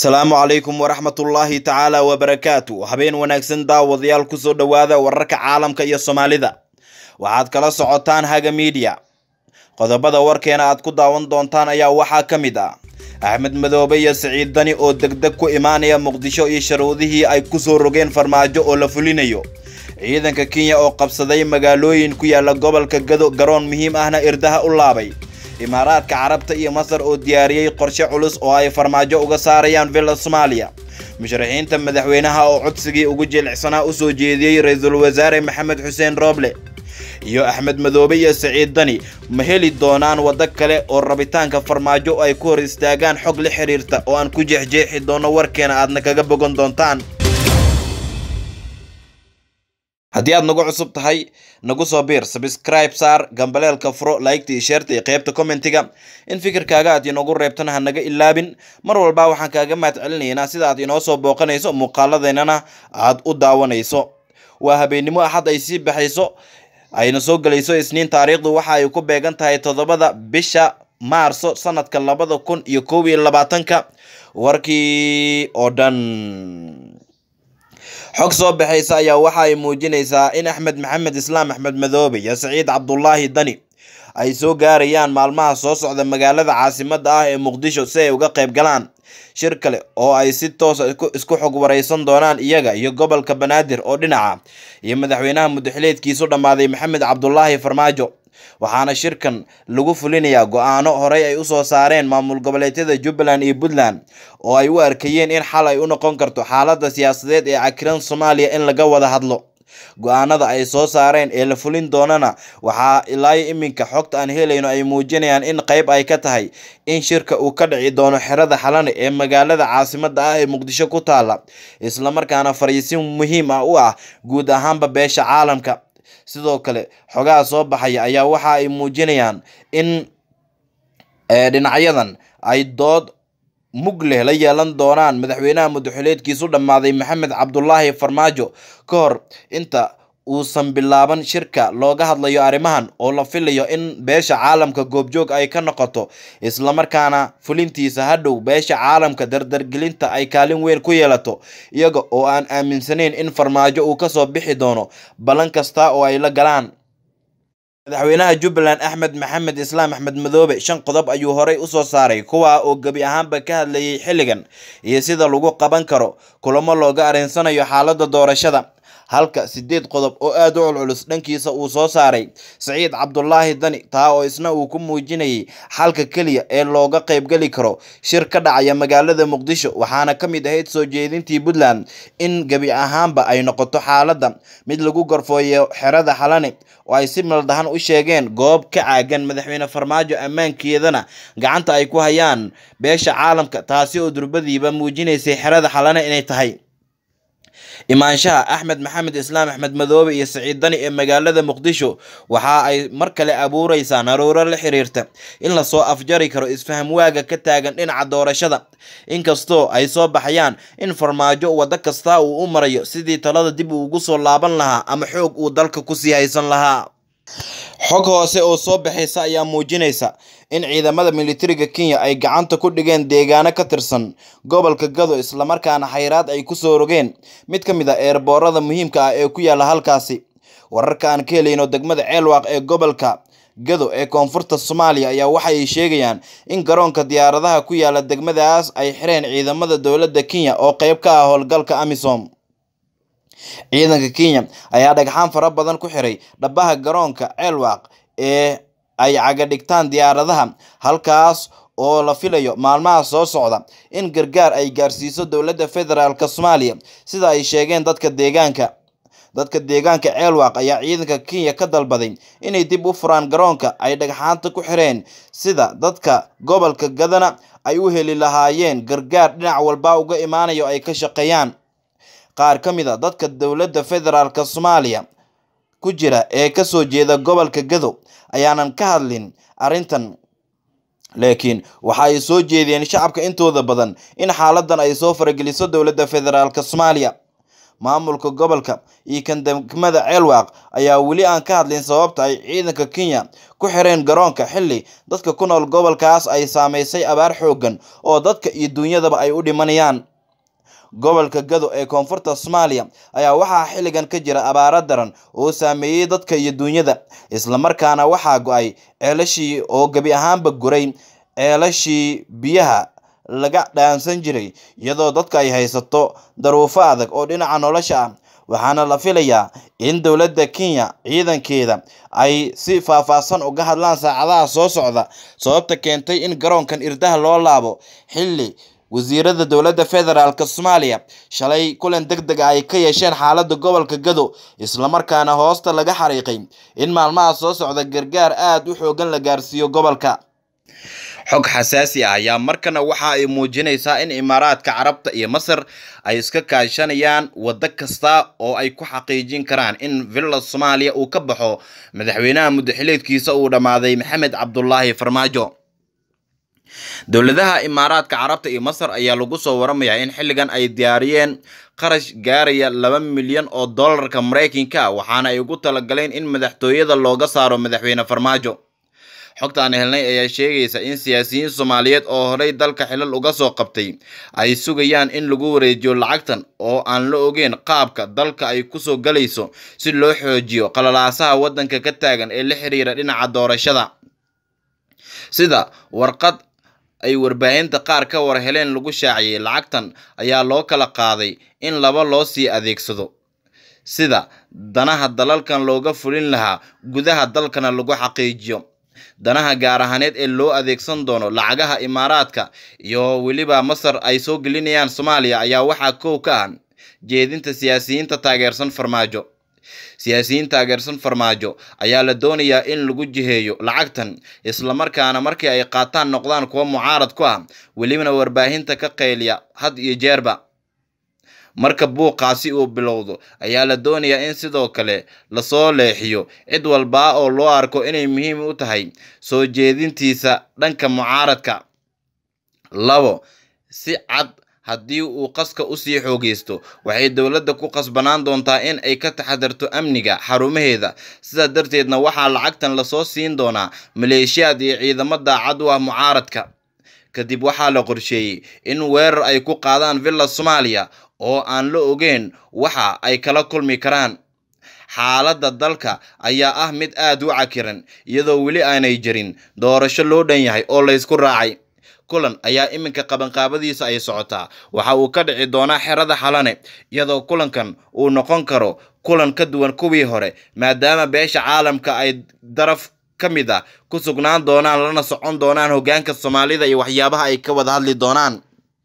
asalaamu calaykum waraxmatullaahi tacaala wabarakaatu habeen wanaagsan daawadayaal kusoo dhowaada wararka caalamka iyo soomaalida waxaad kala socotaan haga miidiya qodobada warkeena aad ku daawan doontaan ayaa waxaa ka mid ah axmed madoobe iyo siciid dani oo degdeg ku imaanaya muqdisho iyo sharuudihii ay kusoo rogeen farmaajo oo la fulinayo ciidanka kenya oo qabsaday magaalooyin ku yaala gobolka gado garoon muhiim ahna irdaha u laabay imaaraadka carabta iyo masar oo diyaariyey qorshe culus oo ay farmaajo uga saarayaan villa soomaaliya musharaxiinta madaxweynaha oo codsigii ugu jilicsanaa usoo jeediyey ra-iisul wasaare maxamed xuseen rooble iyo axmed madoobe iyo siciid dani ma heli doonaan waddo kale oo rabitaanka farmaajo ay ku hor istaagaan xog la xiriirta oo aan ku jeexjeexi doono warkeena aadna kaga bogan doontaan haddii aad nagu cusub tahay nagu soo biir sabscribe saar gambaleelka furo laygta iyo sheerta iyo qeybta commentiga in fikirkaaga aad inoogu reebtana ha naga ilaabin mar walba waxaan kaaga mahad celinaynaa sida aad inoo soo booqanayso muuqaaladeennana aad u daawanayso waa habeennimo axad ay sii baxayso ayna soo gelayso isniin taariikhdu waxa ay ku beegan tahay toddobada bisha maarso sanadka labada kun iyo koob iyo labaatanka warkii oo dhan xog soo baxaysa ayaa waxa ay muujinaysaa in axmed maxamed islaam axmed madoobe iyo saciid cabdulaahi dani ay soo gaarayaan maalmaha soo socda magaalada caasimada ah ee muqdisho si ay uga qayb galaan shir kale oo ay si toosa isku xog wareysan doonaan iyaga iyo gobolka banaadir oo dhinaca iyo madaxweynaha mudaxileedkiisu dhammaaday maxamed cabdulaahi farmaajo waxaana shirkan lagu fulinayaa go-aano horey ay usoo saareen maamul goboleedyada jubbaland iyo puntland oo ay u arkayeen in xal ay u noqon karto xaalada siyaasadeed ee cakiran soomaaliya in laga wada hadlo go-aanada ay soo saareen ee la fulin doonana waxaa ilaayo iminka xogta aan helayno ay muujinayaan in qeyb ay ka tahay in shirka uu ka dhici doono xerada xalane ee magaalada caasimada ah ee muqdisho ku taala islamarkaana fariisin muhiim ah u ah guud ahaanba beesha caalamka sidoo kale xogaha soo baxaya ayaa waxa ay muujinayaan in dhinacyadan ay dood mug leh la yeelan doonaan madaxweynaha mudaxileedkiisu dhammaaday maxamed cabdulaahi farmaajo ka hor inta uusan bilaaban shirka looga hadlayo arrimahan oo la filayo in beesha caalamka goobjoog ay ka noqoto islamarkaana fulintiisa hadhow beesha caalamka dardargelinta ay kaalin weyn ku yeelato iyaga oo aan aaminsanayn in farmaajo uu kasoo bixi doono ballan kasta oo ay la galaan madaxweynaha jubbaland axmed maxamed islaam axmed madoobe shan qodob ayuu horey usoo saaray kuwaa oo gebi ahaanba ka hadlayay xilligan iyo sida lagu qaban karo kulamo looga arinsanayo xaalada doorashada halka sideed qodob oo aada u culculus dhankiisa uu soo saaray saciid cabdulaahi dani taa oo isna uu ku muujinayay xalka keliya ee looga qeybgeli karo shir ka dhacaya magaalada muqdisho waxaana ka mid ahayd soo jeedintii puntland in gebi ahaanba ay noqoto xaaladda mid lagu gorfooyo xerada xalane oo ay si maldahan u sheegeen goob ka caagan madaxweyne farmaajo ammaankeedana gacanta ay ku hayaan beesha caalamka taasi oo durbadiiba muujinaysay xerada xalane inay tahay imaanshaha axmed maxamed islaam axmed madoobe iyo siciid dani ee magaalada muqdisho waxa ay mar kale abuureysaa naruuro la xiriirta in lasoo afjari karo isfaham waaga ka taagan dhinaca doorashada inkastoo ay soo baxayaan in farmaajo waddo kasta uu u marayo sidii talada dib uu ugu soo laaban lahaa ama xoog uu dalka kusii haysan lahaa xog hoose oo soo baxaysa ayaa muujinaysa in ciidamada militariga kenya ay gacanta ku dhigeen deegaano ka tirsan gobolka gado islamarkaana xayraad ay kusoo rogeen mid ka mid a eerboorada muhiimka ah ee ku yaala halkaasi wararka aan ka helayno degmada ceelwaaq ee gobolka gado ee koonfurta soomaaliya ayaa waxay sheegayaan in garoonka diyaaradaha ku yaala degmadaas ay xireen ciidamada dowladda kenya oo qeyb ka ah howlgalka amisom ciidanka kenya ayaa dhagxaan fara badan ku xiray dhabaha garoonka ceelwaaq ee ay caga dhigtaan diyaaradaha halkaas oo la filayo maalmaha soo socda in gargaar ay gaarsiiso dowladda federaalk soomaaliya sida ay sheegeen dadka deegaanka dadka deegaanka ceelwaaq ayaa ciidanka kenya ka dalbaday inay dib u furaan garoonka ay dhagxaanta ku xireen sida dadka gobolka gadana ay u heli lahaayeen gargaar dhinac walba uga imaanayo ay ka shaqeeyaan qaar ka mid a dadka dowladda federaalk soomaaliya ku jira ee kasoo jeeda gobolka gado ayaanan ka hadlin arrintan laakiin waxa ay soo jeediyeen shacabka intooda badan in xaaladan ay soo farageliso dowladda federaalk soomaaliya maamulka gobolka iyo kan degmada ceelwaaq ayaa weli aan ka hadlin sababta ay ciidanka kenya ku xireen garoonka xilli dadka ku nool gobolkaas ay saameysay abaar xooggan oo dadka iyo duunyadaba ay u dhimanayaan gobolka gado ee koonfurta soomaaliya ayaa waxaa xilligan ka jira abaaro daran oo saameeyey dadka iyo duunyada islamarkaana waxaa go-ay ceelashii oo gebi ahaanba guray ceelashii biyaha laga dhaansan jiray iyadoo dadka ay haysato daruufo adag oo dhinaca nolosha ah waxaana la filayaa in dowladda kenya ciidankeeda ay si faahfaahsan uga hadlaan saacadaha soo socda sababta keentay in garoonkan irdaha loo laabo xilli wasiirada dowladda federaalk soomaaliya shalay kulan deg deg a ay ka yeesheen xaaladda gobolka gado islamarkaana hoosta laga xariiqay in maalmaha soo socda gargaar aada u xoogan la gaarsiiyo gobolka xog xasaasi ah ayaa markana waxa ay muujinaysaa in imaaraadka carabta iyo masar ay iska kaashanayaan waddo kasta oo ay ku xaqiijin karaan in villa soomaaliya uu ka baxo madaxweynaha muddaxileedkiisa uu dhammaaday maxamed cabdulaahi farmaajo dowladaha imaaraadka carabta iyo masar ayaa lagu soo waramayaa in xilligan ay diyaariyeen qarash gaaraya laba milyan oo dollarka maraykanka ah waxaana ay ugu talagaleen in madaxtooyada looga saaro madaxweyne farmaajo xogta aan helnay ayaa sheegaysa in siyaasiyiin soomaaliyeed oo horey dalka xilal uga soo qabtay ay sugayaan in lagu wareejiyo lacagtan oo aan la ogeyn qaabka dalka ay kusoo galayso si loo xoojiyo qalalaasaha waddanka ka taagan ee la xiriira dhinaca doorashada sida warqad ay warbaahinta qaar ka war heleen lagu shaaciyey lacagtan ayaa loo kala qaaday in laba loo sii adeegsado sida danaha dalalkan looga fulin lahaa gudaha dalkana lagu xaqiijiyo danaha gaar ahaaneed ee loo adeegsan doono lacagaha imaaraadka iyo weliba masar ay soo gelinayaan soomaaliya ayaa waxaa kow ka ah jeedinta siyaasiyiinta taageersan farmaajo siyaasiyiin taageersan farmaajo ayaa la doonayaa in lagu jiheeyo lacagtan islamarkaana markii ay qaataan noqdaan kuwa mucaarad ku ah welibana warbaahinta ka qayliya had iyo jeerba marka buuqaasi uu bilowdo ayaa la doonayaa in sidoo kale lasoo leexiyo cid walbaa oo loo arko inay muhiim u tahay soo jeedintiisa dhanka mucaaradka labo si cad haddii uu qaska usii xoogeysto waxay dowladda ku qasbanaan doontaa in ay ka taxadarto amniga xarumaheeda sidaa darteedna waxaa lacagtan lasoo siin doonaa maleeshiyaad iyo ciidamo daacad u ah mucaaradka kadib waxaa la qorsheeyey in weerar ay ku qaadaan villa soomaaliya oo aan la ogeyn waxa ay kala kulmi karaan xaaladda dalka ayaa ah mid aada u cakiran iyadoo weli aanay jirin doorasho loo dhan yahay oo laysku raacay kulan ayaa iminka qabanqaabadiisa ay socotaa waxa uu ka dhici doonaa xerada xalane iyadoo kulankan uu noqon karo kulan ka duwan kuwii hore maadaama beesha caalamka ay daraf ka mid ah ku sugnaan doonaan lana socon doonaan hoggaanka soomaalida iyo waxyaabaha ay ka wada hadli doonaan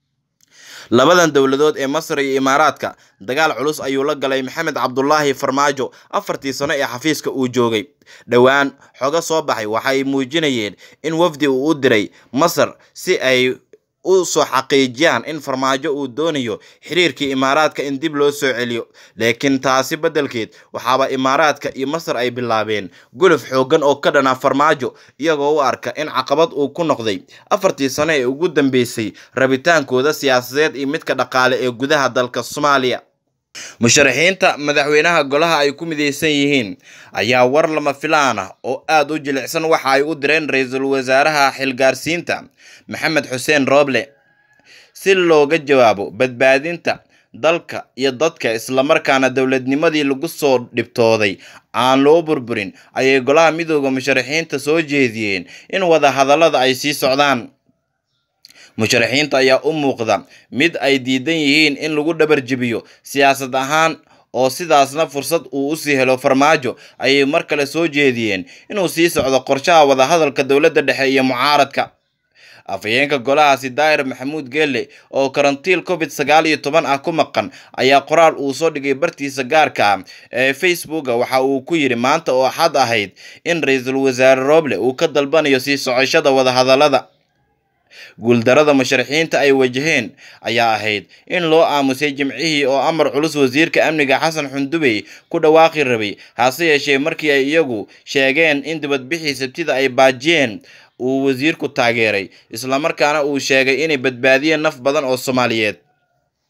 labadan dowladood ee masar iyo imaaraadka dagaal culus ayuu la galay maxamed cabdulaahi farmaajo afartii sano ee xafiiska uu joogay dhowaan xogo soo baxay waxay muujinayeen in wafdi uu u diray masar si ay u soo xaqiijiyaan in farmaajo uu doonayo xiriirkii imaaraadka in dib loo soo celiyo laakiin taasi beddelkeed waxaaba imaaraadka iyo masar ay bilaabeen guluf xooggan oo ka dhana farmaajo iyagoo u arka in caqabad uu ku noqday afartii sano ee ugu dambeysay rabitaankooda siyaasadeed iyo midka dhaqaale ee gudaha dalka soomaaliya musharaxiinta madaxweynaha golaha ay ku mideysan yihiin ayaa war lama filaan ah oo aada u jilicsan waxa ay u direen ra-iisul wasaaraha xilgaarsiinta maxamed xuseen rooble si looga jawaabo badbaadinta dalka iyo dadka islamarkaana dowladnimadii lagu soo dhibtooday aan loo burburin ayay golaha midooda musharaxiinta soo jeediyeen in wada hadallada ay sii socdaan musharaxiinta ayaa u muuqda mid ay diidan yihiin in lagu dhabar jebiyo siyaasad ahaan oo sidaasna fursad uu usii helo farmaajo ayay mar kale soo jeediyeen inuu sii socdo qorshaha wadahadalka dowladda dhexe iyo mucaaradka afhayeenka golahaasi daahir maxamuud geelle oo karantiil covid sagaal iyo toban ah ku maqan ayaa qoraal uu soo dhigay bartiisa gaarka ah ee facebooka waxa uu ku yidhi maanta oo axad ahayd in ra-iisul wasaare rooble uu ka dalbanayo sii socoshada wadahadallada guuldarada musharaxiinta ay wajaheen ayaa ahayd in loo aamusay jimcihii oo amar culus wasiirka amniga xasan xundubey ku dhawaaqi rabay hase yeeshee markii ay iyagu sheegeen in dibadbixii sabtida ay baajiyeen uu wasiirku taageeray islamarkaana uu sheegay inay badbaadiyeen naf badan oo soomaaliyeed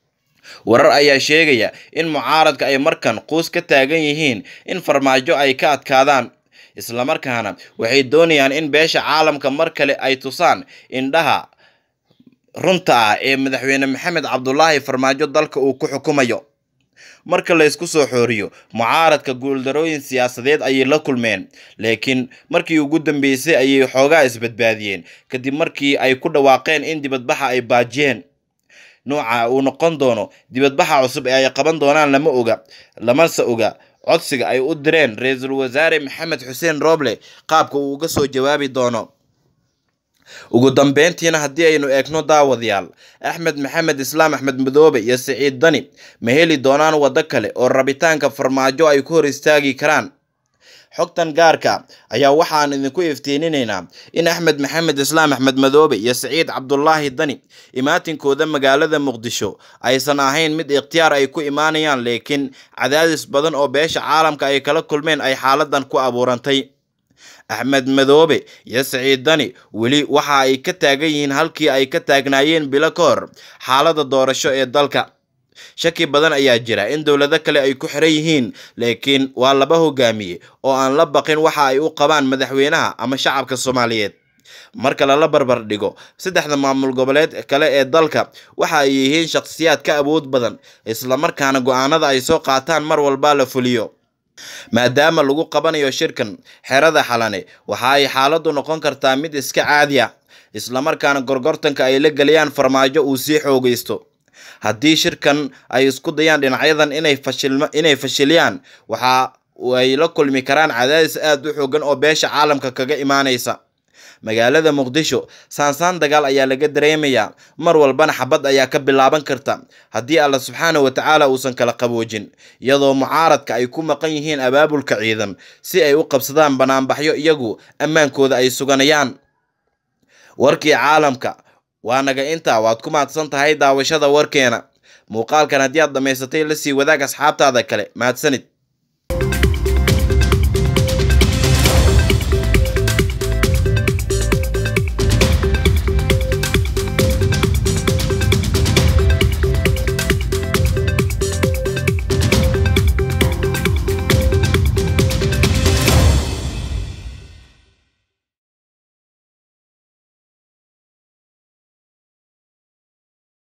warar ayaa sheegaya in mucaaradka ay markan quus ka taagan yihiin in farmaajo ay ka adkaadaan islamarkaana waxay doonayaan in beesha caalamka mar kale ay tusaan indhaha runta ah ee madaxweyne maxamed cabdulaahi farmaajo dalka uu ku xukumayo marka la ysku soo xooriyo mucaaradka guuldarooyin siyaasadeed ayay la kulmeen laakiin markii ugu dambeysay ayay xoogaa isbadbaadiyeen kadib markii ay ku dhawaaqeen in dibadbaxa ay baajiyeen nooca uu noqon doono dibadbaxa cusub ee ay qaban doonaan lama oga lamase oga codsiga ay u direen ra-iisul wasaare maxamed xuseen rooble qaabka uu uga soo jawaabi doono ugu dambeyntiina haddii aynu eegno daawadayaal axmed maxamed islaam axmed madoobe iyo siciid dani ma heli doonaan waddo kale oo rabitaanka farmaajo ay ku hor istaagi karaan xogtan gaarka ayaa waxaan idinku iftiininaynaa in axmed maxamed islaam axmed madoobe iyo siciid cabdulaahi dani imaatinkooda magaalada muqdisho aysan ahayn mid ikhtiyaar ay ku imaanayaan laakiin cadaadis badan oo beesha caalamka ay kala kulmeen ay xaaladan ku abuurantay axmed madoobe iyo siciid dani weli waxa ay ka taagan yihiin halkii ay ka taagnaayeen bilo ka hor xaalada doorasho ee dalka shaki badan ayaa jira in dowlado kale ay ku xiran yihiin laakiin waa laba hogaamiye oo aan la baqin waxa ay u qabaan madaxweynaha ama shacabka soomaaliyeed marka lala barbar dhigo saddexda maamul goboleed kale ee dalka waxa ay yihiin shakhsiyaad ka awood badan islamarkaana go-aanada ay soo qaataan mar walba la fuliyo maadaama lagu qabanayo shirkan xerada xalane waxa ay xaaladdu noqon kartaa mid iska caadi ah islamarkaana gorgortanka ay la geliyaan farmaajo uu sii xoogaysto haddii shirkan ay isku dayaan dhinacyadan inay fashiliyaan waxa ay la kulmi karaan cadaadis aada u xoogan oo beesha caalamka kaga imaanaysa magaalada muqdisho saansaan dagaal ayaa laga dareemayaa mar walbana xabad ayaa ka bilaaban karta haddii alla subxaana wa tacaala uusan kala qaboojin iyadoo mucaaradka ay ku maqan yihiin abaabulka ciidan si ay u qabsadaan banaanbaxyo iyagu ammaankooda ay suganayaan warkii caalamka waa naga intaa waad ku mahadsan tahay daawashada warkeena muuqaalkan haddii aad dhammaysatay la sii wadaag asxaabtaada kale mahadsanid